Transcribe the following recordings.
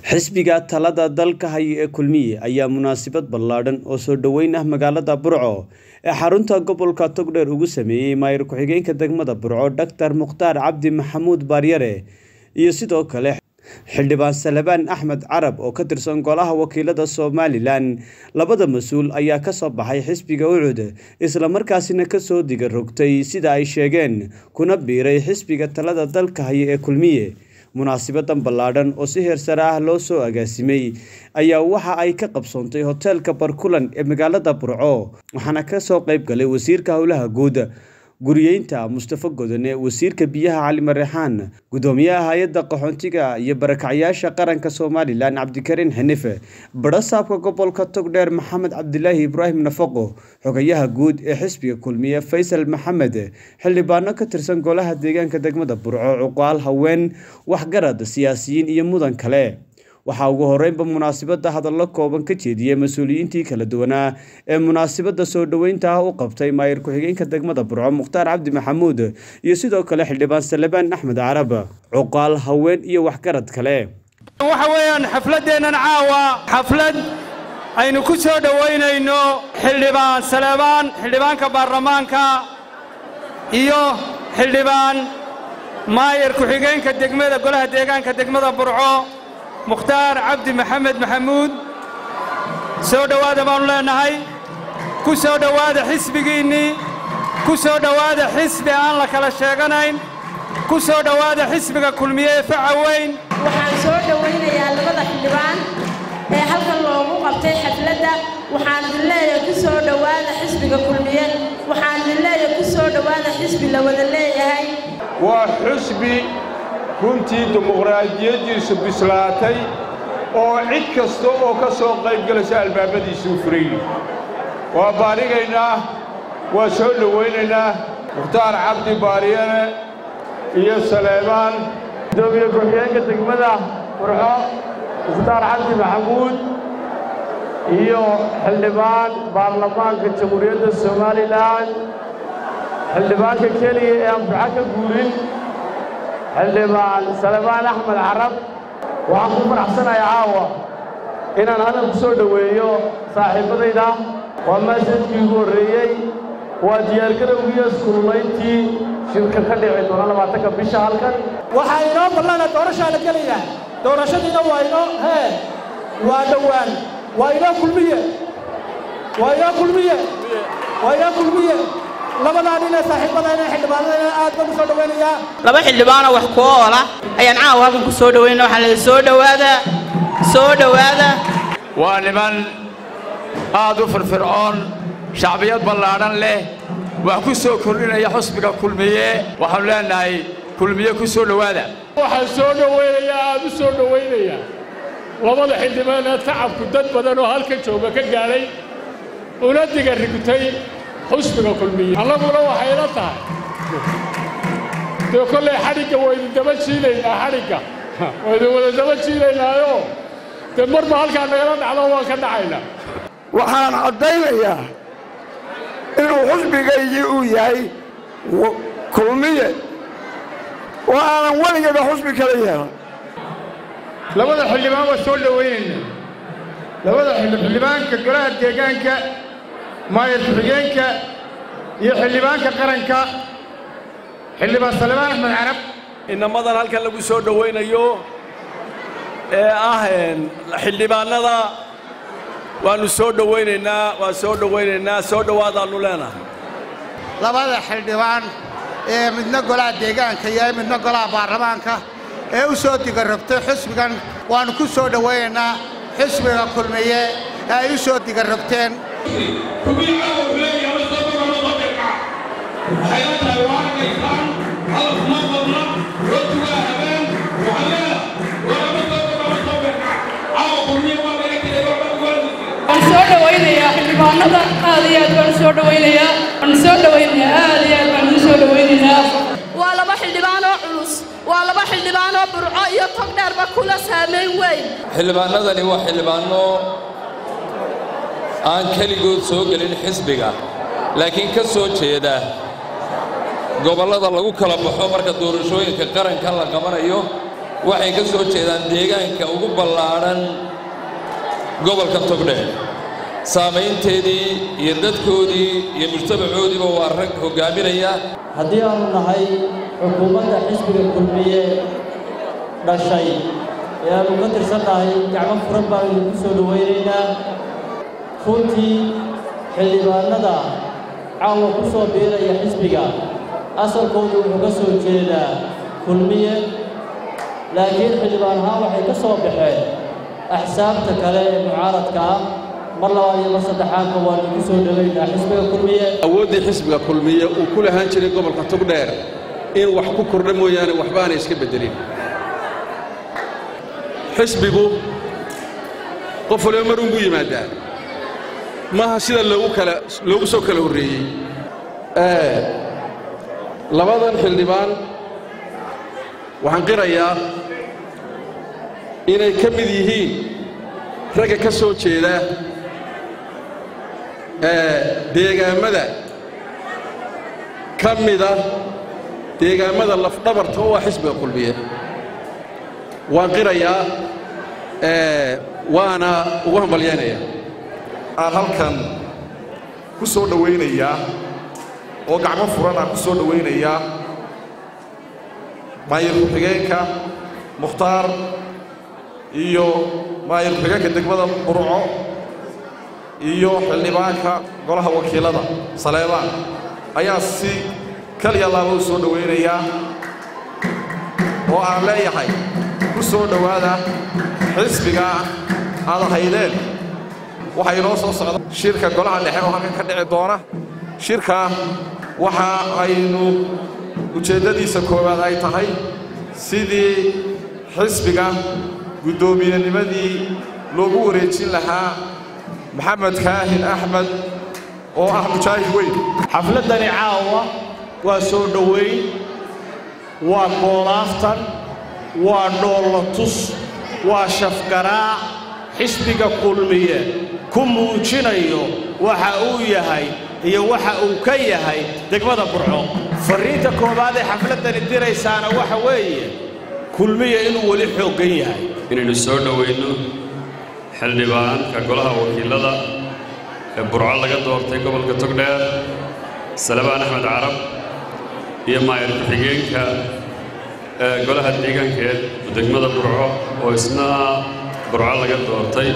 xisbiga talada dalka haya ee kulmiye ayaa munaasabad ballaadhan oo soo dhoweyn ah magaalada burco ee xarunta gobolka togdheer ugu sameeyey maayir ku-xigeenka degmada burco doctor mukhtaar cabdi maxamuud baaryare iyo sidoo kale xildhibaan salabaan axmed carab oo ka tirsan golaha wakiilada somalilan labada mas-uul ayaa kasoo baxay xisbiga ucud islamarkaasina kasoo diga rogtay sida ay sheegeen kuna biiray xisbiga talada dalka haya ee kulmiye munaasabadan ballaadhan oo si heer sare ah loo soo agaasimay ayaa waxa ay ka qabsoontay hoteelka barkulan ee magaalada burco waxaana kasoo qayb galay wasiirka howlaha guud guriyeynta mustafa godone wasiirka biyaha cali mareexaan gudoomiyaha hay-adda qaxoontiga iyo barakacyaasha qaranka somalilan cabdikariin xinife barasaabka gobolka togdheer maxamed cabdilaahi ibraahim nafaqo xogayaha guud ee xisbiga kulmiye faysal maxamed xildhibaano ka tirsan golaha deegaanka degmada burco cuqaal haween waxgarad siyaasiyiin iyo mudan kale waxaa ugu horeynba munaasabada hadallo kooban ka jeediyey mas-uuliyiintii kala duwanaa ee munaasabada soo dhoweynta ah u qabtay maayir ku-xigeenka degmada burco mukhtaar cabdi maxamuud iyo sidoo kale xildhibaan salebaan axmed carab cuqaal haween iyo waxgarad kale waxa weeyaan xafladdeennan caawa xaflad aynu ku soo dhowaynayno xildhibaan salebaan xildhibaanka baarlamaanka iyo xildhibaan maayir ku-xigeenka degmada golaha deegaanka degmada burco mukhtaar cabdi maxamed maxamuud soo dhowaada baannu leennahay ku soo dhowaada xisbigiinnii ku soo dhowaada xisbi aan la kala sheeganayn ku soo dhowaada xisbiga kulmiye ee faca weyn waxaan soo dhowaynayaa labada xildhibaan ee halkan loogu qabtay xafladda waxaan idin leeyahay ku soo dhowaada xisbiga kulmiye waxaan idin leeyahay ku soo dhowaada xisbi la wada leeyahay waa xusbi runtii dimuqraadiyaddiisu bislaatay oo cid kasta oo ka soo qaybgelaysa albaabadiisuu furayi waa baarigaynaa waa soo dhowaynaynaa mukhtaar cabdi baariyane iyo saleebaan gudoomiye ku-xigeenka degmada burco mukhtaar cabdi maxamuud iyo xildhibaan baarlamaanka jamhuuriyadda somalilan xildhibaanka keliya ee aan burco ka guurin xildhibaan salebaan axmed carab waxaan ku faraxsanayaa caawa inaan hadal ku soo dhoweeyo saaxiibbadayda waa maasadkii ugu horreeyey waa diyaargarowgiiyo iskululayntii shirka ka dhici doona labaatanka bisha halkan waxaa inoo ballana doorashaa la gelayaa doorashadiina waa inoo hee waa dhowaan waa inoo kulmiye waa inoo kulmiye waa inoo kulmiye labadaa nin ee saaxiibadayna xildhibaanadayna aad baan u soo dhowaynayaa laba xildhibaanoo wax ku oola ayaan caawa halkan ku soo dhowayna waxaan leedahay soo dhowaada soo dhowaada waa niman aad u firfircoon shacbiyad ballaadhan leh wax ku soo kordhinaya xusbiga kulmiye waxaannu leennahay kulmiye ku soo dhowaada waxaan soo dhowaynayaa aad u soo dhowaynayaa labada xildhibaan ee tacabku dad badan oo halka jooga ka gaadhay una diga rigtay xusbiga kulmiye annaguna waxay la tahay dee kollay xadhigga waynu daba jiilaynaa xadhigga waynu wada daba jiilaynaayo dee marba halkaa nagala dhacdo waan ka dhacaynaa waxaan caddaynayaa inuu xusbigaygii uu yahay kulmiye oo aanan weligeeda xusbi kala yeelan labada xildhibaan waa soo dhowaynayna labada xildhibaanka golaha deegaanka maayir ku-xigeenka iyo xildhibaanka qaranka xildhibaan salebaan axmed carab inamadan halkan lagu soo dhowaynayo ee ah xildhibaannada waannu soo dhowaynaynaa waan soo dhowaynaynaa soo dhowaadaannu leenahay labada xildhibaan ee midna golaha deegaanka iyo midna golaha baarlamaanka ee u soo digarrogtay xusbigan waannu ku soo dhowaynaynaa xusbiga kulmiye ee ay u soo digarrogteen waan soo dhowaynayaa xildhibaanada aad iyo aad baan u soo dhowaynayaa waan soo dhowaynayaa aad iyo aad baan u soo dhowaynayaa waa laba xildhibaanoo culus waa laba xildhibaanoo burco iyo togdheerba kula saamayn weyn xildhibaanadani waa xildhibaanno aan keligood soo gelin xisbiga laakiin ka soo jeeda gobollada lagu kala baxo marka doorashooyinka qaranka la qabanayo waxay ka soo jeedaan deegaanka ugu ballaadhan gobolka togdheer saamaynteedii iyo dadkoodii iyo mujtamacoodiiba waa rag hoggaaminaya haddii aanu nahay xukuumadda xisbiga kulmiye dhashay ee aanu ka tirsannahay gacmo furan baanu idinku soo dhowaynaynaa runtii xildhibaannada caawa ku soo biiraya xisbiga asalkoodu wuxuu ka soo jeedaa kulmiye laakiin xildhibaan ahaan waxay ka soo baxeen axsaabta kale ee mucaaradka ah mar labaad iyo mar saddexaadba waanu idinku soo dhowaynaa xisbiga kulmiye awooddii xisbiga kulmiye uu ku lahaan jiray gobolka togdheer in wax ku kordha mooyaane waxbaanay iska beddelin xisbigu qof waliba mar unbuu yimaadaa maaha sida loogu kala loogu soo kala horreeyey labadan xildhibaan waxaan qirayaa inay ka mid yihiin ragga ka soo jeeda deegaammada ka mida deegaammada lafdhabarta u ah xisbiga kulmiye waan qirayaa waana ugu hambalyaynayaa aan halkan ku soo dhowaynayaa oo gacmo furan aan ku soo dhowaynayaa maayir ku-xigeenka mukhtaar iyo maayir ku-xigeenka degmada burco iyo xildhibaanka golaha wakiilada saleebaan ayaa si kaliya laaba u soo dhowaynayaa oo aan leeyahay ku soo dhowaada xisbiga aad haydeen waxaa inoo soo socda shirka golaha dhexe oo halkan ka dhici doona shirka waxa aynu ujeeddadiisa koowaad ay tahay sidii xisbiga guddoomiyennimadii loogu wareejin lahaa maxamed kaahin axmed oo ah mujaahid weyn xafladdani caawa waa soo dhowayn waa goolaaftan waa dhoolatus waa shafgaraac xisbiga kulmiye ku muujinayo waxa uu yahay iyo waxa uu ka yahay degmada burco farriinta koowaad ee xafladdani diraysaana waxa weeye kulmiye inuu weli xooggan yahay inaynu soo dhowayno xildhibaanka golaha wakiilada ee burco laga doortay gobolka togdheer salebaan axmed carab iyo maayir ku-xigeenka ee golaha deegaankeed degmada burco oo isna burco laga doortay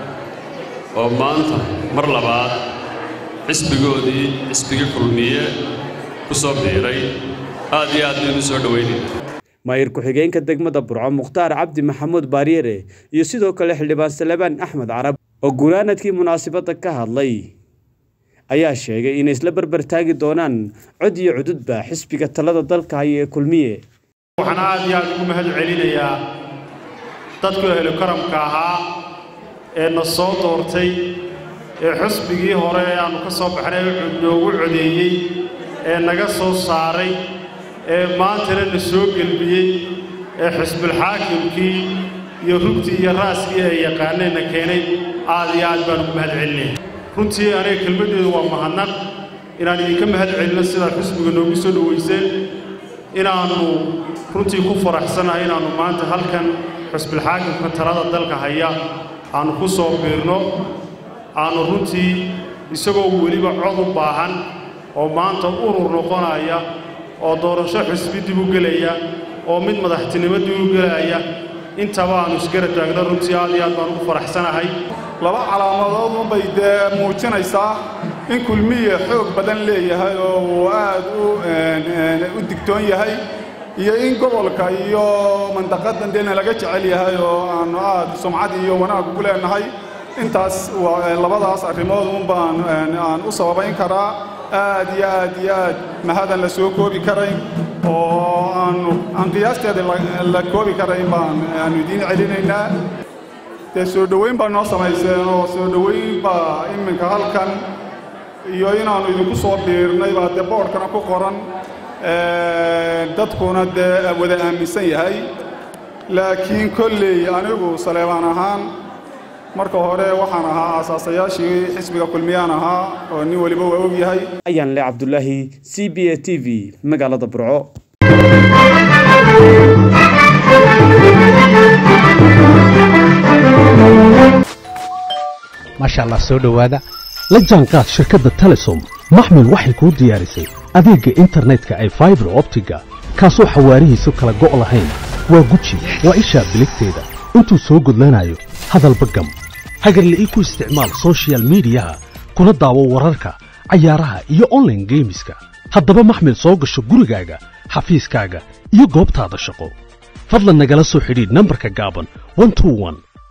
oo maanta mar labaad xisbigoodii xisbiga kulmiye ku soo biiray aad iyo aad baynu soo dhowaynayna maayir ku-xigeenka degmada burco mukhtaar cabdi maxamuud baaryere iyo sidoo kale xildhibaan salebaan axmed carab oo gunaanadkii munaasabadda ka hadlay ayaa sheegay inay isla barbar taagi doonaan cod iyo cududba xisbiga talada dalka haya ee kulmiye waxaan aad iyo aad ugu mahad celinayaa dadku ehlu karamka ahaa ee na soo doortay ee xusbigii hore ee aannu ka soo baxnay noogu codeeyey ee naga soo saaray ee maantana na soo gelbiyey ee xisbulxaakimkii iyo rugtii iyo raaskii ay yaqaaneenna keenay aad iyo aad baan ugu mahad celinaya runtii aniga kelmaddeedu waa mahadnaq inaan idinka mahad celinno sidaad xusbiga noogu soo dhowayseen inaannu runtii ku faraxsanahay inaannu maanta halkan xusbulxaakimka talada dalka haya aannu ku soo biirno aannu runtii isagoo weliba cod u baahan oo maanta urur noqonaya oo doorasho xusbi dib u gelaya oo mid madaxtinimo dib u gelaya intaba aannu isgara taagno runtii aad iyo aad baan ugu faraxsanahay laba calaamadood unbay dee muujinaysaa in kulmiye xoog badan leeyahay oo uu aad u digtoon yahay iyo in gobolka iyo mandaqadan deena laga jecel yahay oo aannu aad sumcad iyo wanaag ugu leenahay intaas labadaas arrimood un baan aan u sababayn karaa aad iyo aad iyo aad mahadan la soo koobi karayn oo aanu aan qiyaasteeda la koobi karayn baan aanu idiin celinaynaa dee soo dhowayn baa noo samayseen oo soo dhowayn baa iminka halkan iyo inaannu idinku soo biirnay baa dee boodhkana ku qoran dadkuna dee wada aaminsan yahay laakiin kolley anigu saleebaan ahaan marka hore waxaan ahaa aasaasayaashii xisbiga kulmiyaan ahaa oo nin weliba waa og yahay ayaan le cabdulaahi c b a t v magaalada burco maasha allah soo dhowaada la jaanqaad shirkadda telesom maxmil waxay kuu diyaarisay adeegga internetka ay faibar optiga kaasoo xawaarihiisu kala go' lahayn waa guji waa ishaa biligteeda intuu soo gudlanayo hadalba gam hagarle ii ku isticmaal soshiyal miidiyaha kuna daawo wararka cayaaraha iyo onlaine geemiska haddaba maxmil soo gasho gurigaaga xafiiskaaga iyo goobtaada shaqo fadlan nagala soo xidhiidh nambarka gaaban